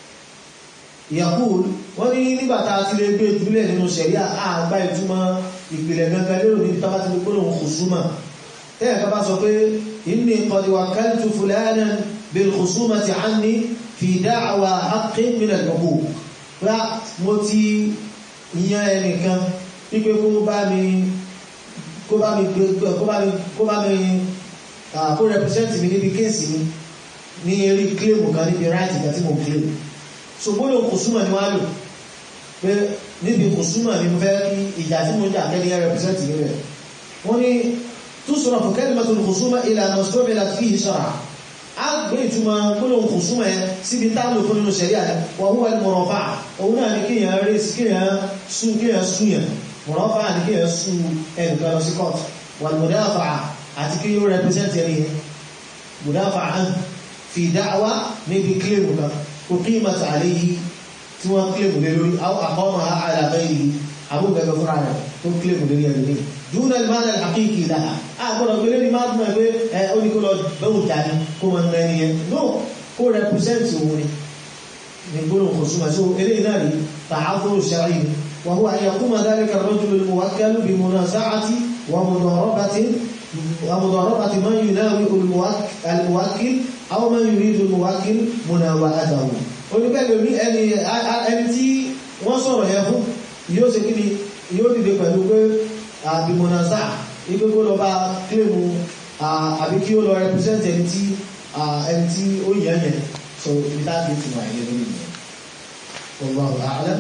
yaqul wọ́n ní nígbà tá a ti lè gbé jùlẹ̀ nínú ṣẹ̀ríà àgbà ìtumọ̀ ìpìlẹ̀ gangan lérò níbi tá bá ti lè gbólóhùn khusuma tẹ́yà ká bá sọ pé inni qad wakkaltu fulanan bil khusumati anni fi da'wa haqqin min al-huquq rá mo ti yan ẹnìkan wípé kó bá mi kó bá mi kó bá mi kó bá mi kó represent mi níbi kéèsì mi ní eré kílèmù kan níbi right kan tí mo kílèmù so gbọ́dọ̀ khusuma ni wá lò pé níbi khusuma ni mo fẹ́ kí ìjà tí mo jà kẹ́ni represent mi rẹ̀ wọ́n ní تصرف كلمة الخصومة إلى ما استعملت فيه شرعا أقبل ثم كل خصومة سيبي تعمل كل شريعة وهو المرافعة هنا كي يريس كي سو كي سويا مرافعة كي سو إن كان سكوت والمدافعة أتكي يو represent يعني مدافعة في دعوة نبي كلمة أقيمت عليه ثم كلمة للوري أو أقامها على غيره أبو بكر فرعنا ثم كلمة للوري دون المعنى الحقيقي لها أقول لك لي ما أدمى بي أقول لك لو تاني كما نانية نو هو represents هوني نقول خصومة شو إليه ناري تعذر الشرعي وهو أن يقوم ذلك الرجل الموكل بمنازعة ومضاربة ومضاربة من يناوئ الموكل أو من يريد الموكل مناوئته oníkẹ́lẹ̀ ní ẹni ẹni tí wọ́n sọ̀rọ̀ yẹn fún yóò ṣe kí ni yóò dìde pẹ̀lú pé àbìmọ̀nàzà ipé kó lọ bá kílèmù àbí kí ó lọ represent ẹni tí ẹni tí ó yẹ yẹn so ibi táàbí ti wà ilé lórí yẹn wallahu a'lam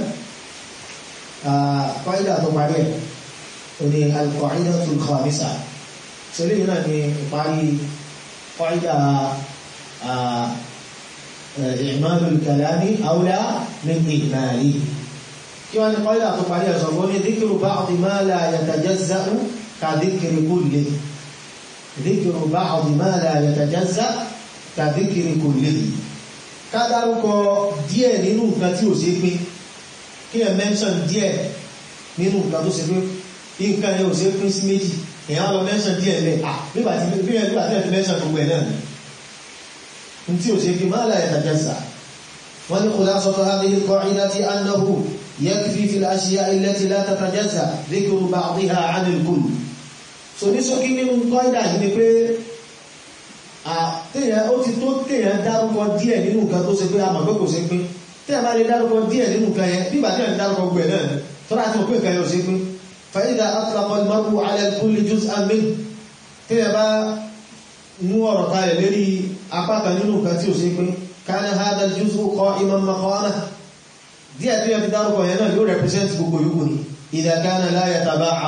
kọ́ídà tó parí ẹ̀ o ní al-qa'idatul khamisah so lè náà ní ìparí kọ́ídà i'malul kalami awla min ihmalihi kí wọ́n ní kọ́ídà tó parí ẹ̀sọ̀ fún ní dhikru ba'di ma la yatajazza'u ka dhikri kulli dhikru ba'di ma la yatajazza'u ka dhikri kulli ká dárúkọ díẹ̀ nínú nǹkan tí ò sí pín kí ẹ mention díẹ̀ nínú nǹkan tó ṣe pé nǹkan yẹn ò sí pín sí méjì èèyàn lọ mention díẹ̀ lẹ̀ à nígbà tí bí ẹ nígbà tí ẹ ti mention gbogbo ẹ̀ náà ni tí ò sí pín ma la yatajazza'u wọ́n ní khulasatu hadhihi al-qa'idati annahu يكفي في الأشياء التي لا تتجزأ ذكر بعضها عن الكل so ní sókí nínú kọ́ìdà yìí ni pé àtẹ́yàn ó ti tó tẹ́yàn dárúkọ díẹ̀ nínú nǹkan tó ṣe pé a mọ̀ pé kò ṣe pín tẹ́yàn bá lè dárúkọ díẹ̀ nínú nǹkan yẹn nígbà tẹ́yàn dárúkọ gbẹ̀ náà ni tọ́lá àti mọ̀ pé nǹkan yẹn ò ṣe pín فإذا أطلق المرء على الكل جزءا منه tẹ́yàn bá mú ọ̀rọ̀ kalẹ̀ lérí apá kan nínú nǹkan tí ò ṣe pín كان هذا الجزء قائما مقامه díẹ̀ tó yẹ fi dárúkọ yẹn náà yóò represent gbogbo yòókù ni idha kana la yataba'adu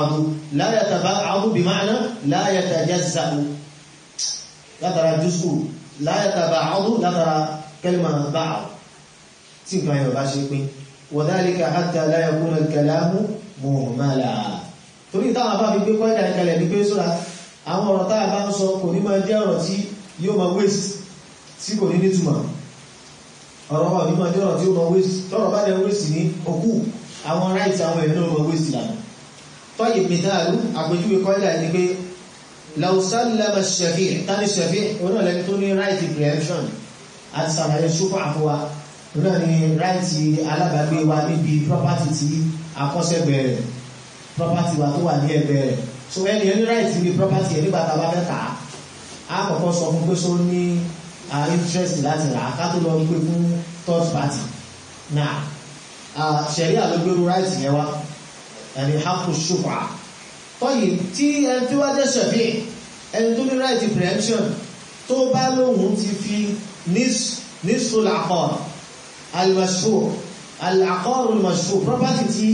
la yataba'adu bí ma'ana la yatajazza'u látara jùsù la yataba'adu látara kalima ba'd tí nǹkan yẹn bá ṣe pín wa dhalika hatta la yakuna al-kalamu muhmala torí táwọn bá fi gbé kọ́ìdà ìkẹlẹ̀ ní pé sóra àwọn ọ̀rọ̀ táà bá ń sọ kò ní máa jẹ́ ọ̀rọ̀ tí yóò máa waste tí kò ní nítumọ̀ ọ̀rọ̀ wà ní máa jẹ́ ọ̀rọ̀ tí ó máa waste tọ́rọ̀ bá jẹ́ waste ní òkú àwọn right àwọn èèyàn náà máa waste lànà tọ́yì mìtáàlú àpèjúwe kọ́ìdà ní pé law sallama shafi' tani shafi' onáà lẹni tó ní right preemption àti sàlàyé ṣúfà àfọwà onáà ní right alábàágbé wa níbi property tí akọ́sẹ́gbẹ̀ẹ́ rẹ̀ property wa tó wà ní ẹgbẹ́ rẹ̀ so ẹni ẹni right ní property ẹ̀ nígbà tá a bá fẹ́ tà á á kọ́kọ́ sọ fún pé só ní interest láti rà á ká tó lọ gbé fún third party náà ṣẹ̀rí àlógbérú right yẹn wá ẹni hapu ṣùfà tọ́yì tí ẹni tí wá jẹ́ ṣẹ̀fí ẹni tó ní right preemption tó bá lóhun ti fi nisful aqar al-mashhur al-aqar al-mashhur property tí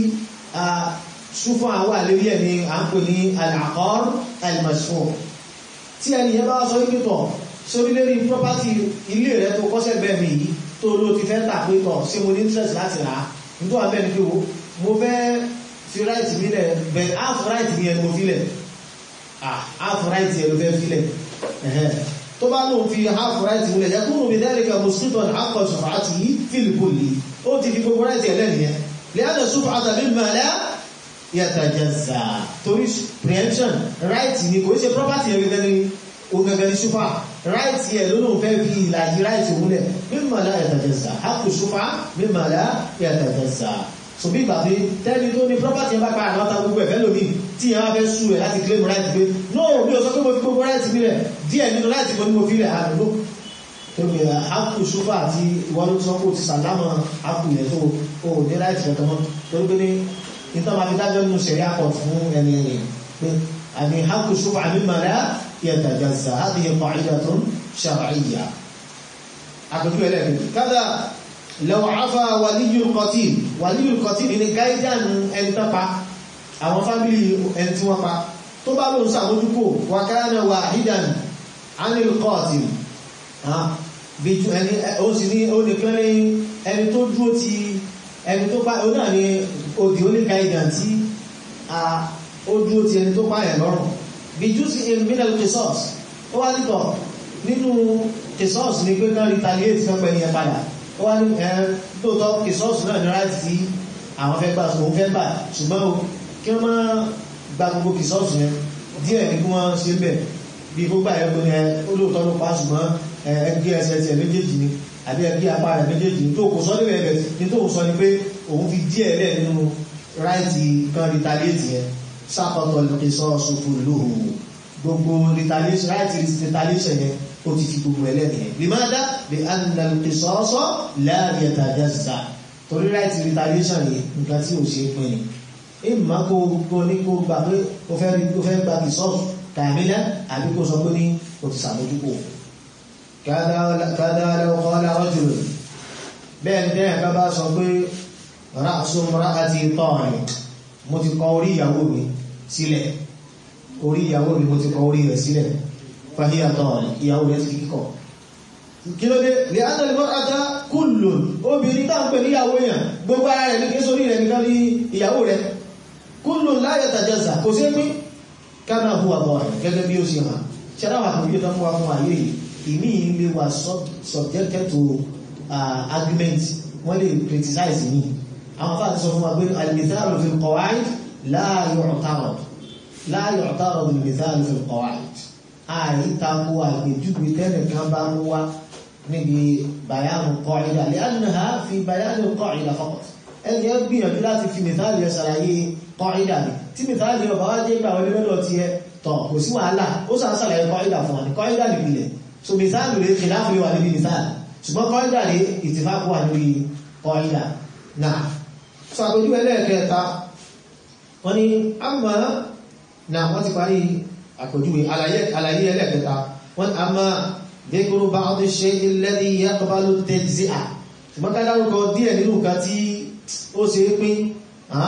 ṣúfún àwọn àlérí ẹ̀ ni à ń pè ní al-aqar al-mashhur tí ẹni yẹn bá sọ ìpìtọ̀ sórí lérí property ilé rẹ̀ tó kọ́sẹ̀ bẹ́ẹ̀ mi yìí tó ló ti fẹ́ tà pìtọ̀ sí mo ní interest láti rà á nítorí àbẹ́ ni pé o mo fẹ́ fi right mi lẹ̀ bẹ̀ half right mi yẹn mo fi lẹ̀ half right yẹn ló fẹ́ fi lẹ̀ tó bá lóun fi half right mi lẹ̀ yẹ kúrò mi dhalika musqitan haqqa shuf'atihi fil kulli ó ti fi gbogbo right yẹn lẹ́nìyẹn li'anna shuf'ata mimma la yàtàjẹsà torí preemption right ni kò ṣe property yẹn gẹ́gẹ́ ní ogẹ́gẹ́ ní ṣúfà right yẹ lónà fẹ́ fi ìlàjì right òmúlẹ̀ mímọ̀lá yàtàjẹsà hapù ṣúfà mímọ̀lá yàtàjẹsà so bí ìgbà pé tẹ́ni tó ní property yẹn bá pa àwọn ọ̀tá gbogbo ẹ̀fẹ́ lómi tí yẹn wá fẹ́ sú ẹ̀ láti claim right pé no mi ò sọ pé mo fi gbogbo right mi rẹ̀ díẹ̀ nínú right mo ní mo fi rẹ̀ àdúgbò tóbi hapù ṣúfà àti ìwọ́n tó sọ pé o ti sàlámà hapù yẹn tó o ní right rẹ̀ tọmọ torí pé ní nítorí máa fi dájọ́ nínú ṣẹ̀rí àpọ̀ fún ẹni ẹni pé àmì haqqu shuf'a mimma la yatajazza hadhihi qa'idatun shar'iyya àpẹjú ẹlẹ́gbẹ̀ẹ́ kádà law 'afa waliyyul qatil waliyyul qatil ní gáídánù ẹni tó pa àwọn fámílì ẹni tí wọ́n pa tó bá lóun sàmójúkò wa kana wahidan 'anil qatil bí ẹni ó sì ní ó nìkan ní ẹni tó dúró ti ẹni tó pa ó náà ní òdì oníkàídà tí ó dúró ti ẹni tó pààyàn lọ́rùn bí jú sí ìmìnàl kìsọ́ọ̀s ó wá nítọ̀ nínú kìsọ́ọ̀s ní pé kan retaliate fẹ́ pẹ̀lú ẹ padà ó wá ní ẹ tóòtọ́ kìsọ́ọ̀s náà ní láti tí àwọn fẹ́ gbà òun fẹ́ gbà ṣùgbọ́n o kí wọ́n máa gba gbogbo kìsọ́ọ̀s yẹn díẹ̀ ní kí wọ́n ṣe bẹ̀ bí gbogbo àyẹ̀kọ́ ni ẹ ó lóòótọ́ ló pa ṣùgbọ́n ẹgbẹ́ ẹsẹ̀ tiẹ̀ méjèèjì ni àbí ẹgbẹ́ apá rẹ̀ méjèèjì ní tó kò sọ níbẹ̀ ẹ̀bẹ̀ ní tó sọ ni pé òun fi díẹ̀ lẹ̀ nínú ráìtì kan retaliate yẹn sápọ̀tọ̀ ìsọ́ọ̀sù fún lóhùn gbogbo retaliation ráìtì retaliation yẹn ó ti fi gbogbo ẹlẹ́ni yẹn limada bí annal ìsọ́ọ̀sọ́ la yatajazza torí ráìtì retaliation yìí nǹkan tí ò ṣe é pin ni ìmọ̀ kó gbogbo ní kó gbà pé ó fẹ́ gba ìsọ́ọ̀sù kàmílẹ̀ àbí kó sọ pé ní ó ti sàmójúkò kádà law qala rajul bẹ́ẹ̀ ní tẹ́yìn ká bá sọ pé ra'su imra'ati tariq mo ti kọ orí ìyàwó mi sílẹ̀ orí ìyàwó mi mo ti kọ orí rẹ̀ sílẹ̀ fahiya tariq ìyàwó rẹ̀ ti kíkọ̀ kí ló dé lè ánà al-mar'ata kullun obìnrin tá ń pè ní ìyàwó yẹn gbogbo ara rẹ̀ ní kí sórí rẹ̀ nìkan ní ìyàwó rẹ̀ kullun la yatajazza kò sí pín kama huwa tariq gẹ́gẹ́ bí ó ṣe hàn ṣẹ́dá wà fún ìjọba fún wa fún ayé yìí ìmí ilé wa subjected to uh, argument wọ́n lè criticize ní àwọn afáàtí sọ fún wa pé al-mithalu fi al-qawa'id la yu'tarad la yu'tarad al-mithalu fi al-qawa'id àìtàkù àgbèjúgbè tẹ́lẹ̀ kan bá mú wá níbi bayanu qa'ida li'annaha fi bayani qa'ida faqat ẹni ẹ gbìyànjú láti fi mìtàlì ẹ sàlàyé qa'ida ni tí mìtàlì ọba wá jẹ́ gbà wọlé lọ́dọ̀ ti ẹ tọ̀ kò sí wàhálà ó sàn sàlàyé qa'ida fún wa ní qa'ida nìpìlẹ̀ so mìtàlì rẹ̀ kìláàfù lè wà níbi mìtàlì ṣùgbọ́n kọ́ídà rí ìtìfàkù wà lórí kọ́ídà náà so àpójú ẹlẹ́ẹ̀kẹta wọ́n ni a mọ́ náà wọ́n ti parí àpójú àlàyé ẹlẹ́ẹ̀kẹta wọ́n a mọ́ dékúrú bá ọdún ṣe ilẹ́dí yàtọ̀bálò tẹ́jìzíà ṣùgbọ́n ká dárúkọ díẹ̀ nínú nǹkan tí ó ṣe é pín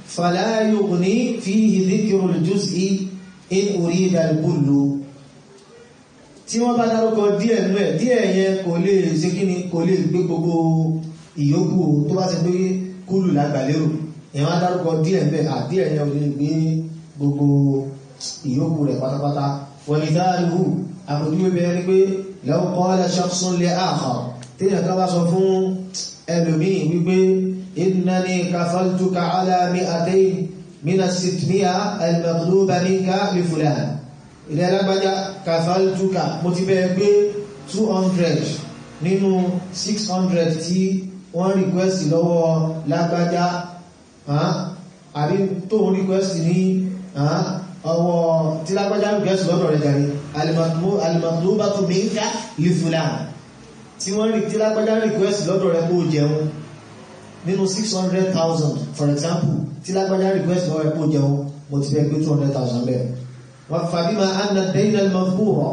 fala yughni fihi dhikru al-juz'i in urida al-kullu tí wọ́n bá dárúkọ díẹ̀ nú ẹ̀ díẹ̀ yẹn kò lè ṣe kí ni kò lè gbé gbogbo ìyókù tó bá ti gbé kúlù lágbàlérò èèyàn á dárúkọ díẹ̀ ń bẹ̀ àdíẹ̀ yẹn ò lè gbé gbogbo ìyókù rẹ̀ pátápátá wọ̀nyí dáàlú àpòjúwé bẹ̀rẹ̀ ni pé law qala shakhsun li akhar téèyàn ká bá sọ fún ẹlòmíì wípé innani kafaltuka ala mi'atayn min as-sittmi'a al-maghluba minka li fulan ilẹ̀ alágbájá kàfàlùtùkà mo ti bẹ́ẹ̀ gbé 200 nínú 600 tí wọ́n request lọ́wọ́ lágbájá àbí tó ń request ní ọwọ́ tí lágbájá request lọ́dọ̀ rẹ̀ jàrí alimatlubatu minka li fulan tí wọ́n rí tí lágbájá request lọ́dọ̀ rẹ̀ kó jẹun nínú 600,000 for example tí lágbájá request lọ́dọ̀ rẹ̀ kó jẹun mo ti bẹ́ẹ̀ gbé 200,000 bẹ́ẹ̀ fàbímà anna dẹ́yìn al-mazkura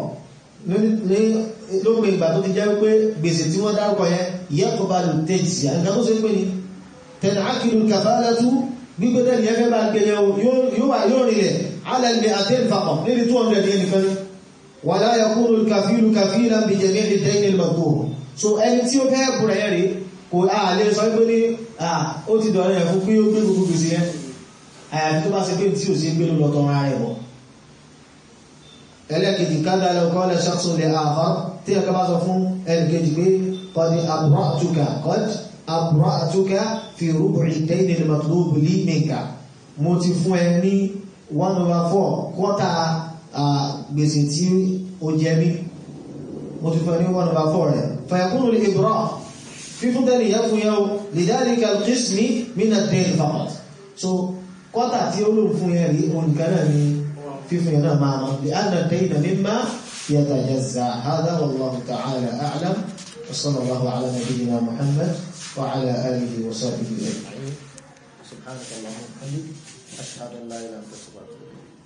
lópin ìgbà tó ti jẹ́ pé gbèsè tí wọ́n dárúkọ yẹn yaqbalu tẹ́jì àgbà tó ṣe pé ní tẹ̀nà ákìlù kàfàlátú gbígbé tẹ́lì ẹgbẹ́ bá gbé yẹn yóò rìnlẹ̀ alẹ́lẹ́ àtẹ́lì fàkọ̀ níbi 200 yẹn nìkan wà láyà kúrò kàfílù kàfílà bí jẹ̀mí dẹ́yìn al-mazkura so ẹni tí ó fẹ́ bùrẹ̀ yẹn rí kò àlè sọ pé ní ó ti dọ̀rọ̀ yẹn fún pé ó gbé gbogbo gbèsè yẹn àyàfi tó bá ṣe pé tí ò sí gbé ló lọ tọrọ ara rẹ̀ bọ̀ ẹlẹ́kejì kádà lọ́kọ́ lẹ́ ṣàkóso lè àhọ́ tí ẹ̀kọ́ bá sọ fún ẹnìkejì pé kọ́dí àbúrátúkà kọ́dí àbúrátúkà fi rúbùrì tẹ́yìn lè mọ̀tòlóbù lí mẹ́ka mo ti fún ẹ ní 1 over 4 kọ́tà gbèsè tí ó jẹ mí mo ti fún ẹ ní 1 over 4 rẹ̀ fàyàkúrò lè ìbúrọ̀ fífún tẹ́lẹ̀ yẹ fún yẹn o lè dárí kàlùkísìmí mínà tẹ́lẹ̀ fàkọ̀t so kọ́tà tí ó lò fún yẹn rí òun nìkan náà ni فيما ينام معنا لأن الدين مما يتجزع هذا والله تعالى أعلم وصلى الله على نبينا محمد وعلى آله وصحبه أجمعين سبحانك اللهم وبحمدك أشهد أن لا إله إلا أنت أستغفرك